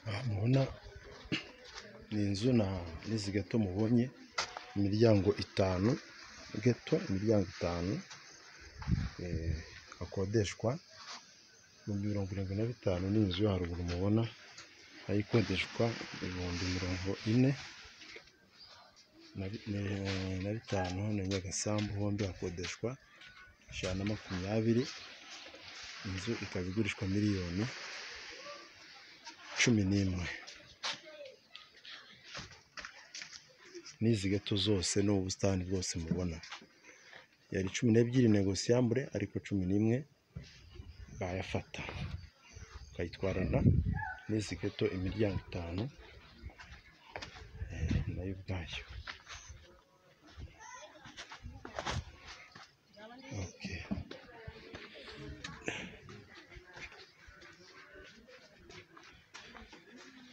Aha mubona ni inzu n'izi geto mubonye imiryango itanu geto imiryango itanu hakodeshwa ibihumbi mirongo irindwi na bitanu ni inzu yo haruguru mubona aho ikodeshwa ibihumbi mirongo ine na bitanu na Nyagasambu hombi hakodeshwa ijana na makumyabiri inzu ikaba igurishwa miliyoni cumi n'imwe n'izi geto zose ni ubusitani bwose mubona yari cumi n'ebyiri negosiyambure ariko cumi n'imwe bayafata ukayitwarana n'izi geto imiryango itanu eh, nayo ubwayo okay.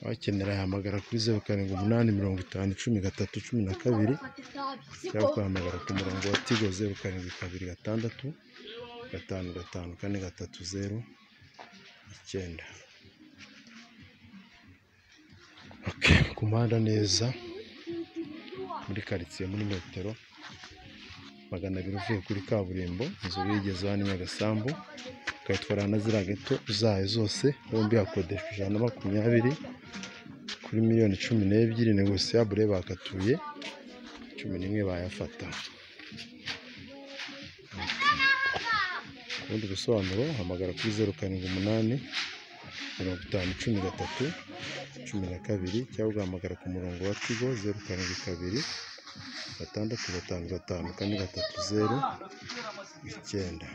abakenera yahamagara kuri zeru karindwi umunani mirongo itanu cumi gatatu cumi na kabiri cyangwa ukahamagara ku murongo wa tigo zeru karindwi kabiri gatandatu gatanu gatanu kane gatatu zeru icyenda okay. ku muhanda neza muri karitsiye muri metero magana abiri uvuye kuri kaburimbo inzu bigezeho ni nyagasambu ukayitwara na ziriya gato zayo zose bombi hakodeshwa ijana na makumyabiri kuri miliyoni cumi n'ebyiri negosiyabure bakatuye cumi n'imwe bayafata ubundi busobanuro hamagara kuri zeru karindwi umunani mirongo itanu cumi gatatu cumi na kabiri cyangwa ugahamagara ku murongo wa tigo zeru karindwi kabiri gatandatu gatanu gatanu kane gatatu zeru icyenda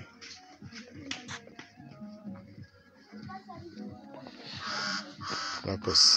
murakoze